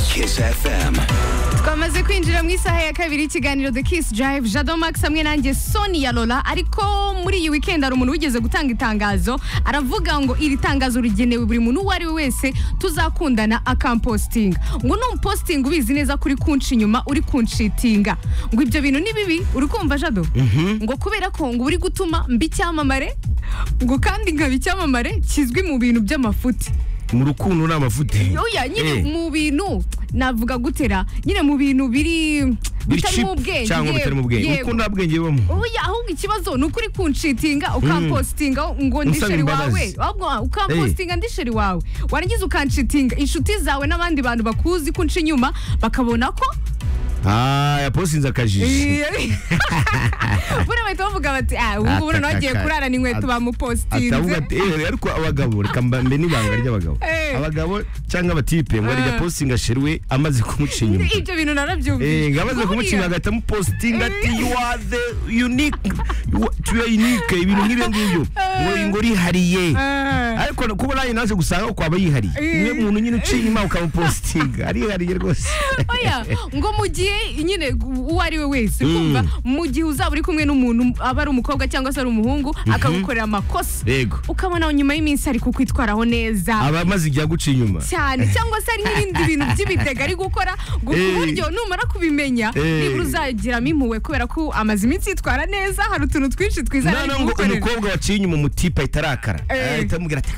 Kiss FM. twamaze kwinjira mu isaha ya kabiri y'ikiganiro the kiss drive jado max hamwe nanjye soni ya lola ariko muri iyi weekend hari umuntu wigeze gutanga itangazo aravuga ngo iri tangazo rigenewe buri muntu uwo ari we wese tuzakundana akampositinga ngo numpositinga ubizi neza kuri kunci inyuma uri kunshitinga ngo ibyo bintu ni bibi uri kumva jado ngo kubera ko ngo uri gutuma mba icyamamare ngo kandi nkaba icyamamare kizwi mu bintu by'amafuti mu rukundo ni amafuti oya nyine Eh. mu bintu navuga gutera nyine mu bintu biri bitarimo Biri cheap ubwenge cyangwa yewe, bitari mu bwenge yego. uko nta bwenge bubamo oya ahubwo ikibazo ni ukuri kunshitinga ukampositinga ngo Unsaba ndisheri wawe imbabazi. ahubwo ukampositinga ndisheri wawe warangiza ukanshitinga inshuti zawe n'abandi bantu bakuzi kunca inyuma bakabona ko ah yaposinze akajiji buriya bahita bavuga bati ah ubu ngubu noneho agiye kurarana inkweto atavuga bamupositinze ati "Eh, ariko abagabo reka mba- mbe n'ibanga ry'abagabo Eh. abagabo cyangwa abatipe ngo Eh. rya postinga sheruwe amaze kumuca inyuma ibyo bintu Eh, narabyumvise ngo amaze Buriya- kumuca agahita amupositinga ati Eh. you are the unique you are- you are unique ibintu nk'ibyo ngibyo ngo Eh. ngo urihariye Eh. ariko kuba nawe naje gusanga ko aba yihariye Eh. niwe muntu nyine uciye inyuma ukamupositinga arihariye rwose oya ngo mu gihe nyine uwo ari we wese kumva mu gihe uzaba uri kumwe n'umuntu aba ari umukobwa cyangwa se ari umuhungu akagukorera amakosa yego ukabona nyuma y'iminsi ari kukwitwaraho neza aba amaze igihe aguca inyuma cyane cyangwa se hari n'ibindi bintu by'ibitega ari gukora ngo ku Eh. buryo numara kubimenya Eh. nibura uzagiramo impuhwe kubera ko amaze iminsi yitwara neza hari utuntu twinshi twiza none ari ngo kugukorera umukobwa waciye inyuma umutipe ahita arakara Eh. ahita amubwira ati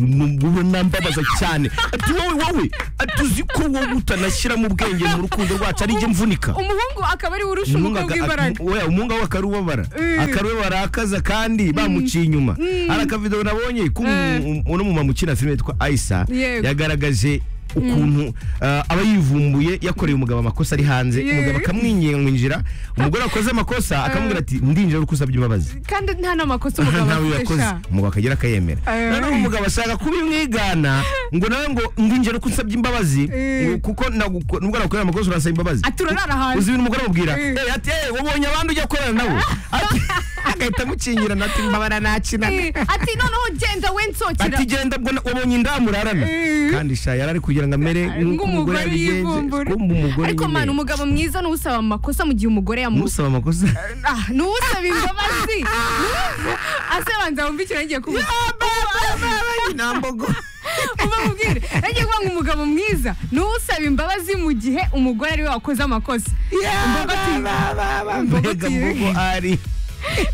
ubona mbabaza cyane ati wowe wowe ati uzi ko wowe utanashyiramo ubwenge mu rukundo rwacu ari njye mvunika umuhungu akaba ari we urusha Umuhungu umukobwa aka- imbaraga umu- oya, umuhungu we akarubabara Eh. akarubabara akaza kandi bamuciye inyuma hari akavidewo nabonye Eh. k'uno mumama ukina filime yitwa ayisa Yego. yagaragaje ukuntu ah, aba yivumbuye yakoreye umugabo amakosa ari hanze Ye. umugabo akamwingingira umugore wakoze amakosa akamubwira ati ndinjira uri kusabye imbabazi kandi nta n'amakosa umugabo ntawe yakoze akoresha umugabo akagera akayemera Eh. noneho umugabo ashaka kubimwigana ngo nawe ngo ndinjira ko nsabye imbabazi Eh. ngo kuko naguko- nubwo nagukorera amakosa urasaba imbabazi Ati, "Urarara hanze." uzi ibintu umugore amubwira Eh. "Eh, ati "Eh, wabonye abandi ujya korana nabo Ati- agahita amucingirana ati mbabara nakinana Eh, ati noneho genda we nsokera ati genda mbona wabonye indamu urarana Eh. kandi sha yari ari kugira ngo amere nk'uko umugore ng'umugore yabigenje yivumbura kumva umugore ariko nyine mwana umugabo mwiza ni usaba amakosa mu gihe umugore yamusaba musaba amakosa ni usaba imbabazi asabanza wumva ikintu agiye kuvuga nambogo uba mubwire agiye kuvuga ngo umugabo mwiza ni usaba imbabazi mu gihe umugore ariwe wakoze amakosa Imbogo ati- Imbogo mbega ati- mbogo ari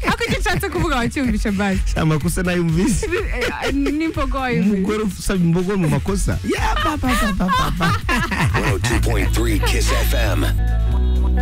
ariko icyo nshatse kuvuga wacyumvishe bari Sha amakosa nayumvise n'imbogo wayumvise umugore usaba imbogo mu makosa 102.3 Kiss FM.